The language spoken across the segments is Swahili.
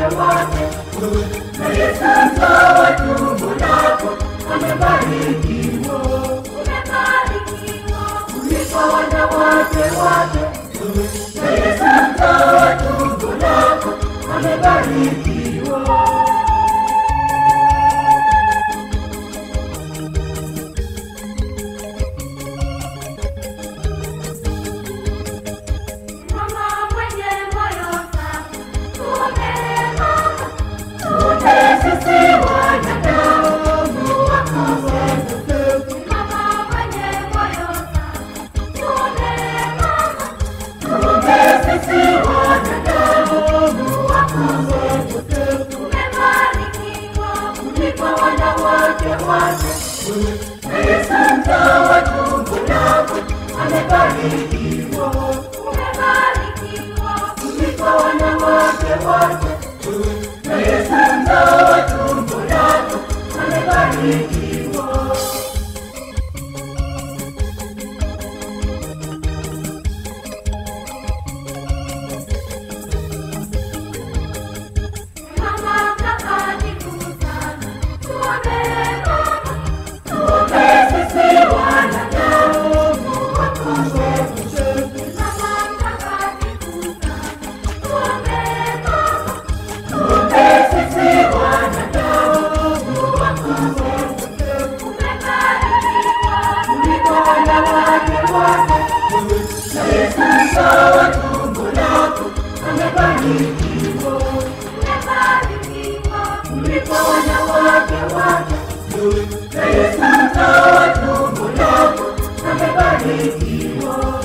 wote. Na Yesu mzao wa tumbo lako amebarikiwa, kuliko wanawake wote. Na Yesu mzao wa tumbo lako amebarikiwa. Mama mwenye moyo safi, tuombee mama. Wote sisi wanadamu wakosefu, Mama mwenye moyo safi, tuombee mama. wote sisi wanadamu wakosefu, Umebarikiwa kuliko wanawake wote. Na Yesu mzao wa tumbo lako amebarikiwa, umebarikiwa kuliko wanawake wote. Na Yesu mzao wa tumbo lako amebarikiwa. Mama mtakatifu sana, tuombee mama. Wote sisi wanadamu wakosefu, Mama mtakatifu sana, tuombee mama. wote sisi wanadamu wakosefu, Umebarikiwa kuliko wanawake wote. Na Yesu mzao wa tumbo lako amebarikiwa, umebarikiwa kuliko wanawake wote. Na Yesu mzao wa tumbo lako amebarikiwa.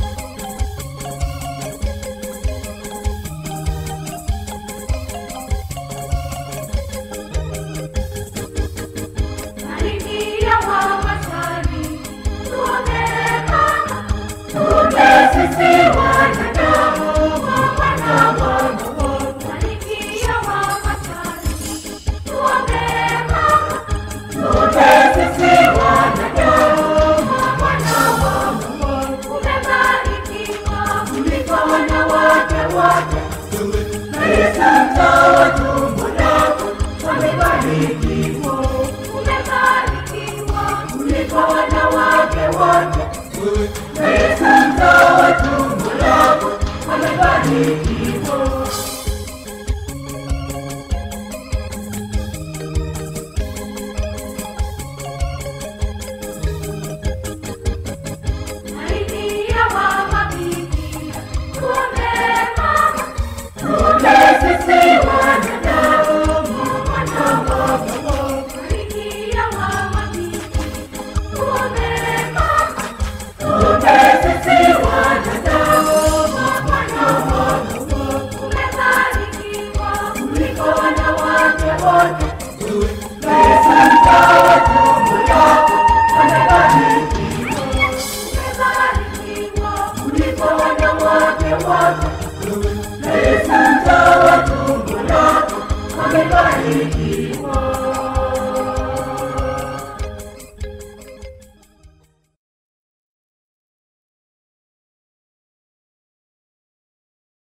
Barikiwa mama shari, tuombee mama. Wote sisi wanadamu wanadamu Barikiwa mama shari, tuombee mama. wote sisi wanadamu wanadamu Umebarikiwa kuliko wanawake wote. Na Yesu mzao wa tumbo lako amebarikiwa umebarikiwa kuliko wanawake wote. Na Yesu mzao wa tumbo lako amebarikiwa. Barikiwa mama bikira, tuombee mama. Wote sisi wanadamu wanadamu Barikiwa mama bikira, tuombee mama. wote sisi wanadamu wanadamu Umebarikiwa kuliko wanawake wote. Na Yesu mzao wa tumbo lako amebarikiwa umebarikiwa kuliko wanawake wote.